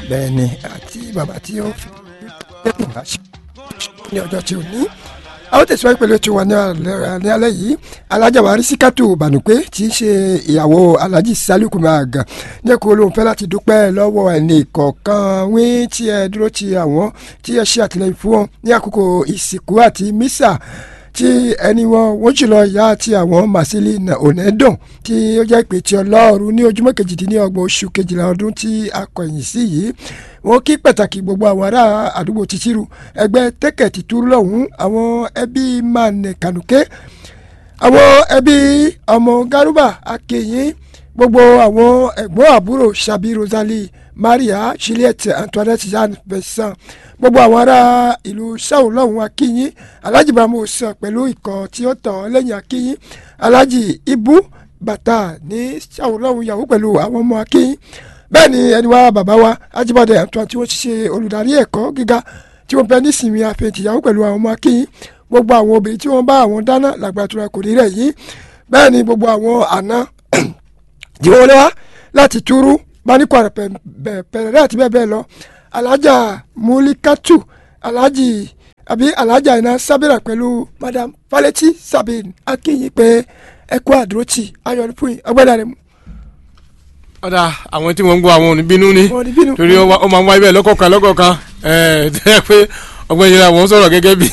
bẹ́ẹ̀ ni àti bàbá tí ó fi tẹ́kùn wá ṣe ní ọjọ́ tí ò ní àwọn tẹ̀síwájú pẹ̀lú ètò wa ní alẹ́ ní alẹ́ yìí alájà wa rísíkàtù bànúpé tí í ṣe ìyàwó alájì sálíkù máa gàn ní ẹ̀kọ́ olóhùn fẹ́ láti dúpẹ́ lọ́wọ́ ẹni kọ̀ọ̀kan wí tí ẹ dúró ti àwọn tí ẹ ṣe àtìlẹyìn fún wọn ní àkókò ìsìnkú àti mísà tí ẹni wọn wọ́n jùlọ ìyá àti àwọn màsílì onẹ́dùn tí ó jẹ́ pé tí ọlọ́run ní ojúmọ́ kejìdínlọ́gbọ̀n oṣù kejìlá ọdún tí a kọ̀yìn sí yìí wọ́n kí pàtàkì gbogbo àwọn ará àdúgbò tìṣirù ẹgbẹ́ tẹ́kẹ̀tì túrú lọ́hùn àwọn ẹbí mane kànúké àwọn ẹbí ọmọ garuba akéyìn gbogbo àwọn ẹ̀gbọ́n àbúrò sabi rosalie maria juliette antoinette jeanne vincent gbogbo àwọn ará ìlú sáwùn lọ́hùn akínyìn alhaji ibrahimu sàn pẹ̀lú ikọ̀ tí ó tàn lẹ́yìn akínyìn alhaji ibu bàtà ní sáwùn lọ́hùn yahoo pẹ̀lú àwọn ọmọ akínyìn bẹ́ẹ̀ ni ẹni wá bàbá wa Ajíbọ́dé Antoine tí wọ́n ṣe olùdarí ẹ̀kọ́ gíga tí wọ́n bẹ nísìnyí àfẹ̀tìyàwó pẹ̀lú àwọn ọmọ akínyìn gbogbo àwọn obìnrin tí wọ́n bá àwọn dáná làgbàtura kò ní rẹ̀ yìí bẹ́ẹ̀ ni gbogbo àwọn àna tí wọ́n lé wá láti túrú báníkọ pẹ̀rẹ̀rẹ̀ àti bẹ́ẹ̀ bẹ́ẹ̀ lọ alájà múlíkàtù alájì àbí alájà iná sábẹ́rà pẹ̀lú madam falẹ́tì sabin akínyìn pé ẹ̀kọ́ àdúrótì ayọ̀ nípìn ọgbẹ́dà rẹ̀ mú ọ̀dà àwọn tí wọ́n ń gbọ́ àwọn òní bínú ni Wọn ò ní bínú. torí ó wá- ó máa ń wáyé bẹ́ẹ̀ lọ́kọ̀ọ̀kan lọ́kọ̀ọ̀kan ẹ̀ tẹ́ pé ọgbọ́n yìí làwọn sọ̀rọ̀ gẹ́gẹ́ bí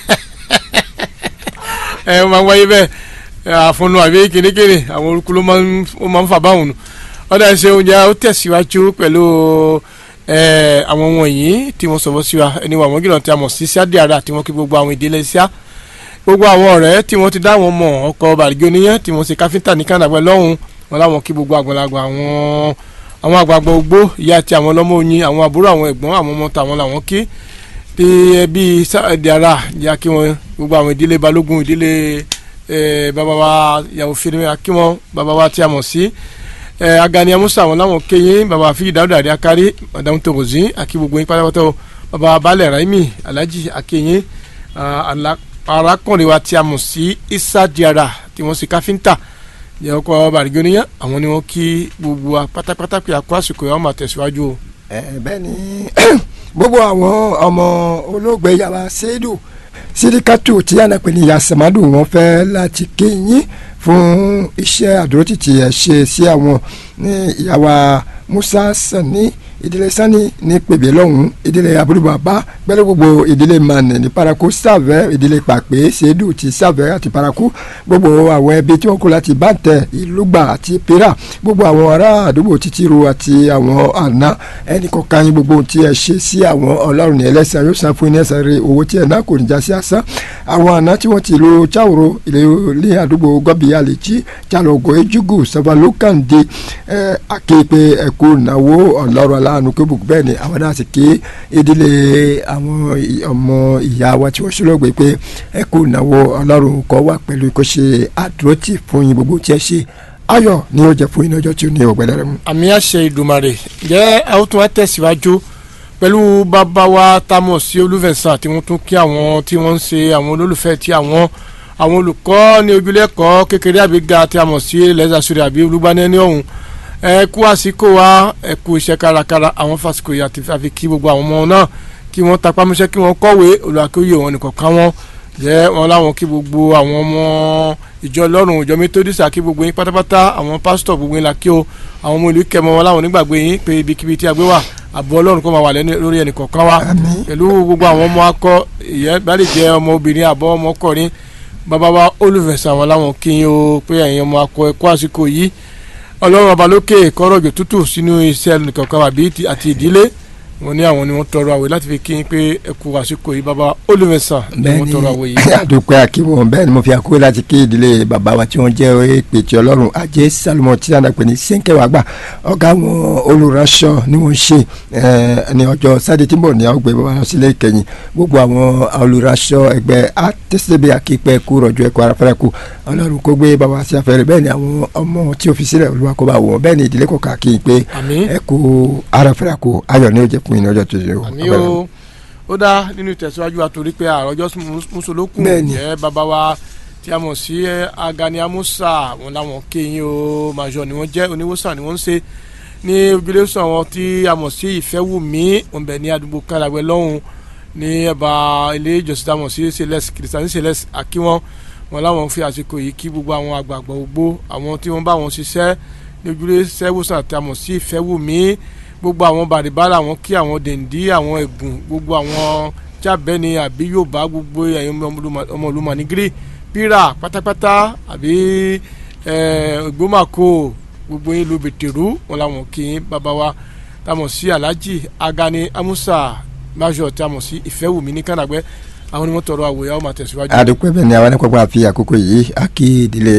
ẹ̀ ó máa ń wáyé bẹ́ẹ̀ àfọ̀nù àbí kìnnìkìnnì àwọn orúkú ló máa ń ó máa ń fà báwọn nù ọ̀dà ṣe oúnjẹ ó tẹ̀síwájú pẹ̀lú ẹ̀ àwọn wọ̀nyí tí wọ́n sọ̀rọ̀ sí wa ẹni wà wọ́n gíran tí a mọ̀ sí sáde ara tí wọ́n kí gbogbo àwọn ìdílé síá gbogbo àwọn ọ̀rẹ́ tí wọ́n ti dá wọn mọ̀ ọkọ̀ bàrígì oníyẹn tí wọ́n ṣe káfíńtà ní kànáàgbẹ́ lọ́hùn wọn láwọn kí gbogbo àgbàlagbà àwọn àwọn àgbààgbà ogbó ìyá àti àwọn ọlọ́mọ oyin àwọn àbúrò àwọn ẹ̀gbọ́n àwọn ọmọ tàwọn làwọn kí bí ẹbí sáàdì ara ìyá kí wọn gbogbo àwọn ìdílé balógun ìdílé eh, bàbá wa ìyàwó fèrè kí wọn bàbá wa tí a mọ̀ sí eh, agani amusa àwọn làwọn kéyìn bàbá fi dáúdà àdé akárí madame tòkòzín àkí gbogbo yín pátápátá o bàbá balẹ̀ raimi alhaji akéyìn ah, ala- arákùnrin wa tí a mọ̀ sí isa diara tí wọ́n ṣe káfíńtà jẹ́ ọkọ̀ bàrígì oníyàn àwọn ni wọ́n kí gbogbo wa pátápátá pé àkó àsìkò yẹn wọ́n máa tẹ̀síwájú o. ẹ bẹ́ẹ̀ ni gbogbo àwọn ọmọ olóògbé yàrá sẹ́dù sídìkàtù tí ànàpẹ̀ ní yasamadu wọn fẹ́ láti kéyìn fún iṣẹ́ àdúrótìtì ẹ̀ ṣe sí àwọn ní ìyàwó musa sani ìdílé sani ní pèbè lọ́hùn ìdílé abúlùbàbá pẹ̀lú gbogbo ìdílé mane ní paraku sàvẹ́ ìdílé pàpé sẹ́dù ti sàvẹ́ àti paraku gbogbo àwọn ẹbí tí wọ́n kó láti bàtẹ ìlúgbà àti pera gbogbo àwọn ará àdúgbò títíru àti àwọn àná ẹnì kọ̀ọ̀kan yín gbogbo ohun tí ẹ ṣe sí àwọn ọlọ́run ní ẹlẹ́sìn yóò san fún yín ní ẹ̀san rere owó tí ẹ̀ náà kò ní já sí asán àwọn àná tí wọ́n ti lo cháwòrò ilé ní àdúgbò gọ́bì àlèjì jálọ̀gọ́ ejugu sọfọlùkàndé ẹ akéèpé ẹ̀kú ìnáwó ọlọ́run aláàánú kébùkù bẹ́ẹ̀ ni àwọn náà sì ké ìdílé àwọn ọmọ ìyá wa tí wọ́n ṣọlọ́gbẹ́ pé ẹ̀kú ìnáwó ọlọ́run kọ́ wà pẹ̀lú kó ṣe àdúrótì fún yín gbogbo tí ẹ ṣe ayọ̀ ni ó jẹ́ fún yín ní ọjọ́ tí ó ní ọ̀gbẹ́dẹ́ rẹ̀ mú. àmì àṣẹ ìdùmarè jẹ́ àwọn tún wá tẹ̀síwájú pẹ̀lú bàbá wa tamọ̀ sí olúfẹ̀sán tí wọ́n tún kí àwọn tí wọ́n ń ṣe àwọn olólùfẹ́ tí àwọn àwọn olùkọ́ ní ojúlẹ̀kọ́ kékeré àbíga tí a mọ̀ sí lẹ́sàsúrì àbí olúgbanẹ́ni ọ̀hún ẹ kú àsìkò wa ẹ kú iṣẹ́ kárakára àwọn fásikò yìí àti àfi kí gbogbo àwọn ọmọ náà kí wọ́n tapá mọ́ṣẹ́ kí wọ́n kọ̀wé olùwàkóyè wọn nìkan ká wọn jẹ́ wọn láwọn kí gbogbo àwọn ọmọ ìjọ ọlọ́run ìjọ métódísà kí gbogbo yín pátápátá àwọn pásítọ̀ gbogbo yín la kí o àwọn ọmọ ìlú kẹmọ wọn láwọn onígbàgbé yín pé ibikíbi tí a gbé wà àbọ̀ ọlọ́run kó máa wà lẹ́nu lórí ẹnì kọ̀ọ̀kan wa Àmín. pẹ̀lú gbogbo àwọn ọmọ akọ ìyẹn bá lè jẹ́ ọmọ obìnrin àbọ̀ ọmọ ọkùnrin bàbá wa olùfẹ̀sà wọn láwọn kí yín o pé ẹ̀yin ọmọ akọ ẹ̀kọ́ àsìkò yìí ọlọ́run ọba lókè kọ́rọ̀ òjò tútù sínú iṣẹ́ nìkankan àbí ti- àti ìdílé wọn ní àwọn ni wọ́n tọrọ àwẹ̀ láti fi kí yín pé ẹ kú àsìkò yìí bàbá olùfẹ̀sà ni wọ́n tọrọ àwẹ̀ yìí. àdùpẹ́ àkíwọ̀n bẹ́ẹ̀ ni mo fi àkóyè láti kí ìdílé bàbá wa tí wọ́n jẹ́ èpètì ọlọ́run ajé salomon tí a nà pé ní sẹ́ńkẹ́wàá gbà ọ̀gá àwọn olùránṣọ ni wọ́n ṣe eh, ní ọjọ́ sáde tí ń bọ̀ ní àwọn gbé bàbá wọn sílé ìkẹyìn gbogbo àwọn olùránṣọ ẹgbẹ́ àtẹ́sẹ̀bẹ̀ àkípẹ́ kú rọ̀jò ẹ̀kọ́ arafẹ́rẹ́ kú ọlọ́run kó gbé bàbá wa sí afẹ́rẹ́ bẹ́ẹ̀ ni àwọn ọmọ tí ó fi sílẹ̀ olúwa kó bá wọ̀ bẹ́ẹ̀ ni ìdílé kọ̀ọ̀kan kí n pé àmín ẹ kú arafẹ́rẹ́ kú ayọ̀ ní ó jẹ́ fún yín ní ọjọ́ tó ṣe o. àmì o ó dá nínú ìtẹ̀síwájú wa torí pé àròjọ mùsùlùkùn Bẹ́ẹ̀ni. jẹ́ bàbá wa tí a mọ̀ sí ẹ, Agani Amusa wọn làwọn kéyìn o màjọ ni wọ́n jẹ́ oníwòsàn ni wọ́n ń ṣe ní ojúlé sọ àwọn tí a mọ̀ sí ìfẹ́wùmí òǹbẹ ní àdúgbò kálàgbẹ́ lọ́hùn ní ẹ̀bà ilé ìjọsìn tá a mọ̀ sí celeste kìrìsìtánì celeste àkíwọ́n wọn láwọn fi àsìkò yìí kí gbogbo àwọn àgbààgbà ògbó àwọn tí wọ́n bá wọn ṣiṣẹ́ ní ojúlé sẹ́wọ́sàn tí a mọ̀ sí ìfẹ́wùmí gbogbo àwọn bàrìbàrà àwọn kí àwọn dèndí àwọn ẹ̀gùn gbogbo àwọn jábẹ́ni àbí yorùbá gbogbo ẹ̀yin ọmọ ìlú manigiri pírà pátápátá àbí ìgbómàkó gbogbo yín lu bètèrú wọn làwọn kì í bàbá wa táwọn sí alhaji agani amusa major táwọn sí ìfẹ́wùmí ní kànáàgbẹ́ àwọn ni wọ́n tọrọ àwòyá ọmọ àtẹ̀síwájú. àdúpẹ́ bẹ́ẹ̀ ni àwọn ẹnìkọ́gbọ́n àfi àkókò yìí a kí ìdílé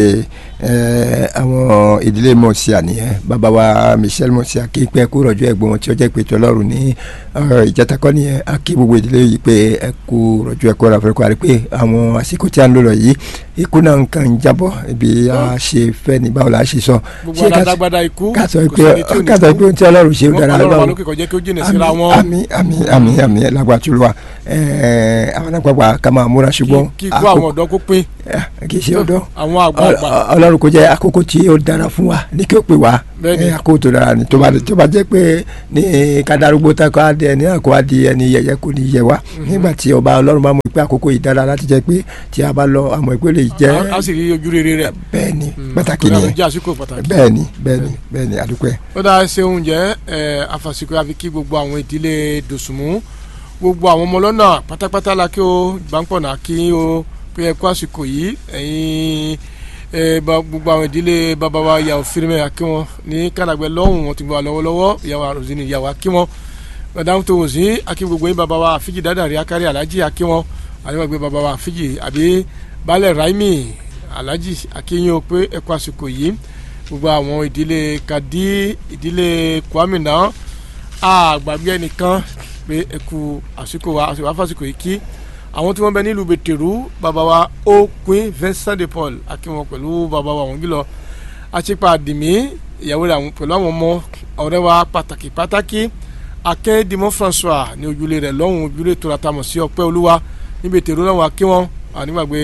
àwọn ìdílé mọ̀ọ́síà nìyẹn bàbá wa michel mọ̀ọ́síà kí pẹ́ kó rọ̀jò ẹ̀gbọ́n wọn tí ó jẹ́ pé tọ́lọ́run ní ìjàtakọ́ nìyẹn a kí gbogbo ìdílé yìí pé ẹ kó rọ̀jò ẹ̀kọ́ ra fẹ́rẹ́ kó a rí pé àwọn àsìkò tí a ń lò lọ yìí ikú náà nǹkan ń jábọ́ ibi a ṣe fẹ́ ní báwo la ṣe sọ. gbogbo alágbádá ikú ká sọ pé ká sọ pé ohun tí ọlọ́run ṣe ó dára ọlọ́run àlókè kọjá kí ó jìnà síra wọn. àmín àmín àmín àmín lágbàá tó lọ wa àwọn àgbàgbà ká máa múra ṣùgbọ́n. kí kó àwọn ọ̀dọ́ kó pín. kì í ṣe ọ̀dọ́ àwọn àgbààgbà. ọlọ́run kò jẹ́ àkókò tí ó dára fún wa ní kí ó pè wá àkókò tó dára ni tó bá tó bá jẹ́ pé ní kadarúgbó tá kó adé ẹni náà kó adé ẹni yẹyẹ kó ní yẹ wá nígbà tí ọba ọlọ́run bá mọ̀ pé àkókò yìí dára láti jẹ́ pé tí a bá lọ àmọ́ ìpè lè jẹ́. a sì rí ojú rere rẹ. bẹ́ẹ̀ni pàtàkì nìyẹn bẹ́ẹ̀ni bẹ́ẹ̀ni bẹ́ẹ̀ni àdúpẹ́. ó dáa ṣe oúnjẹ àfàsìkò àfi kí gbogbo àwọn ìdílé dòsùnmù gbogbo àwọn ọmọ lọ́nà pátápátá la kí o ìbánkọ̀nà kí o pé ẹ kó àsìkò yìí ẹ̀yin gbogbo àwọn ìdílé bàbá wa ìyàwó fírímẹ̀ akí wọn ní kàdàgbẹ́ lọ́hùn wọn ti gbọ́ lọ́wọ́lọ́wọ́ ìyàwó àròzìn ìyàwó akí wọn madame tó wò sí akí gbogbo yín bàbá wa àfíjì dáadáa akárí alájì akí wọn àdéhùn bàbá wa àfíjì àbí balẹ̀ raimi alájì akí yín o pé ẹ kó àsìkò yìí gbogbo àwọn ìdílé kadi ìdílé kwami náà àgbàgbé ẹnìkan pé ẹ kú àsìkò wa àsìkò àfàsìkò yìí kí àwọn tí wọ́n bẹ nílùú bẹ̀tẹ̀rù bàbá wa ó queen Vincent de Paul akínwọn pẹ̀lú bàbá wa wọ́n gílọ àtìpà àdìmí ìyàwó rẹ̀ pẹ̀lú àwọn ọmọ ọ̀rẹ́ wa pàtàkì pàtàkì akẹ́dìmọ́ François ní ojúlé rẹ̀ lọ́hùn ojúlé tó ra tamọ̀ sí ọpẹ́ olúwa ní bẹ̀tẹ̀rù lọ́hùn akínwọn ànígbàgbé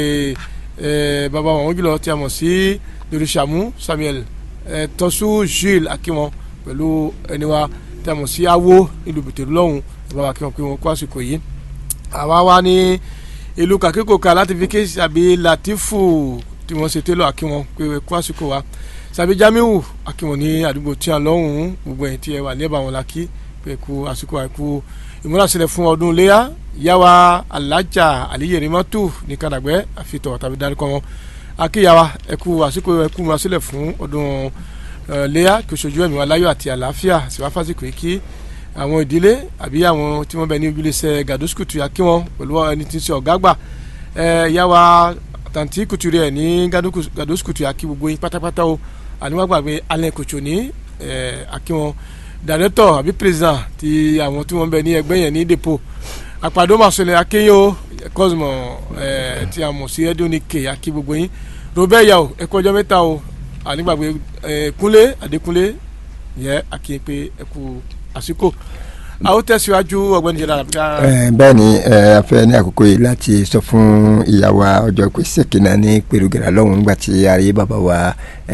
bàbá wa wọ́n gílọ tí a mọ̀ sí lóríṣàmú Samuel tọ́sú Jules akínwọn pẹ̀lú ẹni wa tí a mọ̀ sí awo nílùú bẹ̀tẹ̀rù lọ́hùn bàbá akínwọn pé wọn kó àsìkò yìí àwa wá ní ìlú kàkíkòkà láti fi kéésì àbí Latifu tí wọ́n ṣe télọ̀ àkíwọn pé kó àsìkò wa sàbí Jamiu àkíwọn ní àdúgbò tí a lọ́hùn-ún gbogbo ẹ̀ tí ẹ wà lẹ́bàá wọn la kí pé kó àsìkò àìkú ìmúrasílẹ̀ fún ọdún léyà yàwá alájà àlíyèrèmọ́tò ní kàdàgbẹ́ àfitọ̀ tàbí dárúkọ wọn akíyàwá ẹ̀kú àsìkò ẹ̀kú ìmúrasílẹ̀ fún ọdún léyà kí oṣooju ẹ̀mí wa láyọ̀ àti àlàáfíà síwáfásìkò yìí kí àwọn ìdílé àbí àwọn tí wọ́n bẹ ní ojúlẹsẹ gàdúsùkùtù yà kí wọn pẹ̀lú ẹni tí ń ṣe ọ̀gá gbà ẹ yàwá tàǹtí kùtù rẹ ní gàdúsùkùtù yà kí gbogbo yín pátápátá o àníwágbàgbé alẹ́ kòtò ní ẹ àkí wọn dàrẹ́tọ̀ àbí president ti àwọn tí wọ́n bẹ ní ẹgbẹ́ yẹn ní depo àpàdé màsọlẹ̀ akéyò cosmo ẹ tí a mọ̀ sí ẹdínníkè àkí gbogbo yín robert yà o ẹ kú ọjọ́ mẹ́ta o ànígbàgbé ẹ kúnlé adékúnlé yẹ àkí pé ẹ kú àsìkò a ó tẹ̀síwájú ọ̀gbẹ́ni jẹ́dá àbíká. bẹ́ẹ̀ ni a fẹ́ ní àkókò yìí láti sọ fún ìyàwó ọjọ́ pé sèkínà ní pèrògèrè lọ́hùn nígbà tí a rí bàbá wa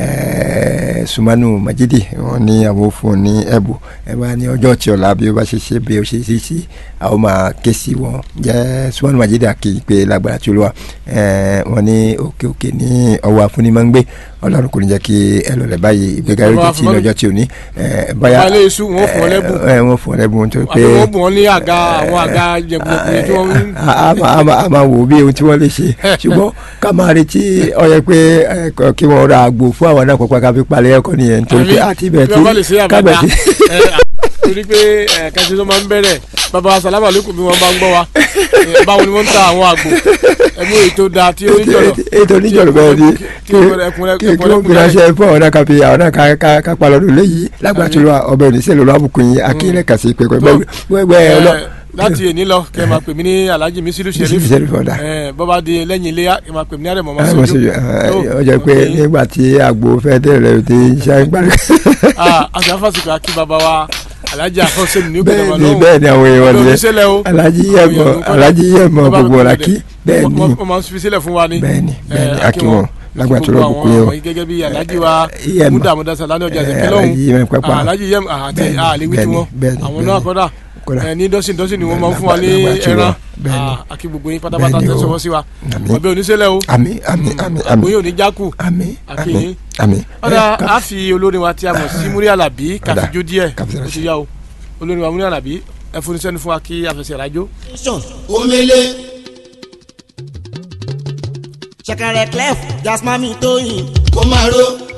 Sumanu Majidi wọn ní àwọn fún un ní ẹ̀bù ẹ bá ní ọjọ́ tí ọ̀la bí ó bá ṣe ṣe bí ó ṣe ṣe sí a ó máa ké sí wọn jẹ́ Sumanu Majidi àkì pé lágbára tí olúwa wọn ní òkè òkè ní ọwọ́ afúnimágbé ọlọ́run kò ní jẹ́ kí ẹ lọ lẹ̀ báyìí ìgbéga yóò jẹ́ tí lọ́jọ́ tí ò ní. báyà balẹ̀ iṣu wọn fún ọ lẹ́bùn. wọn fún ọ lẹ́bùn tó pé. àbí wọn bùn wọn ní àga àwọn àga jẹ̀bùjẹ̀bùjẹ̀ tí wọ́n ń. a máa wò bí ohun tí wọ́n lè ṣe ṣùgbọ́n ká máa retí ó yẹ pé kí wọ́n ra àgbò fún àwọn náà pọ̀pọ̀ ká fi palẹ̀ ẹ̀kọ́ nìyẹn nítorí pé àti ibẹ̀ tí kábẹ̀ tí. torí pé kẹsì tó máa ń bẹ̀rẹ̀ bàbá salama lókun bí wọ́n bá ń gbọ́ wa báwo ni wọ́n ń ta àwọn àgbò ẹ̀mú ètò da tí ó níjọ̀rọ̀. ètò níjọ̀rọ̀ bẹ́ẹ̀ ni kí wọ́n gbéra ṣe fún àwọn náà ká fi àwọn náà ká pa lọ́dún léyìí lágbàtú ọbẹ̀ oníṣẹ́ lọ́wọ́ àbùkù yín akílẹ̀ kà sí pẹ̀pẹ̀ wẹ́wẹ́ ọlọ́ láti èní lọ kẹ máa pè mí ní alhaji misiru sheriff bọ́ba di lẹ́yìn iléyà kẹ máa pè mí ní àrẹ̀mọ́ máa sojú. ọjọ́ pé nígbà tí àgbo fẹ́ tẹ̀lé ti ṣe gbàgbé. àti afásitì akí baba wa alhaji afọsẹ ní bẹ́ẹ̀ ni bẹ́ẹ̀ ni àwọn èèyàn ni alhaji yẹmọ alhaji yẹmọ gbogbo ọ̀la kí bẹ́ẹ̀ ni wọ́n máa ń fi sílẹ̀ fún wa ni. bẹ́ẹ̀ ni bẹ́ẹ̀ ni akí wọn lágbàá tó gbogbo lọ́ọ́ bùkún àwọn yẹn o àwọn yìí gẹ́gẹ́ bí alhaji wa Yem. muda amudasa lani ọjà Eh, ìṣẹ̀kẹ́ Alhaji Yem Pẹ́pà. lọ́hùn alhaji yẹm àti Bẹ́ẹ̀ni, àlewi tí bẹ́ẹ̀ni, wọn bẹ́ẹ̀ni, àwọn bẹ́ẹ̀ni. náà kọ́dà Kódà. ẹ, ní dọ́sìn dọ́sìn ni wọ́n máa ń fún wa ní Lágbàá tí ẹran wọn. Bẹ́ẹ̀ni. Ah, àkí gbogbo yín pátápátá Bẹ́ẹ̀ni tẹ́ o. sọ̀rọ̀ sí wa Àmín. ọbẹ̀ oníṣẹ́lẹ̀ o àmì àmì àmì àmì àgbóyè òní jákù àmì Àkí àmì yín. àmì. ọ̀dà Ẹ, ká- a fi olórin wa tí a mọ̀ sí múrí àlàbí Ọ̀dà. kàfíjó díẹ̀ Kàfíjó ó ti yá o olórin wa múrí àlàbí ẹ fún iṣẹ́ ní fún wa kí afẹsẹ̀ rájó. omele ṣẹ̀kẹ̀rẹ̀ clef jasmami tóyìn kó máa ro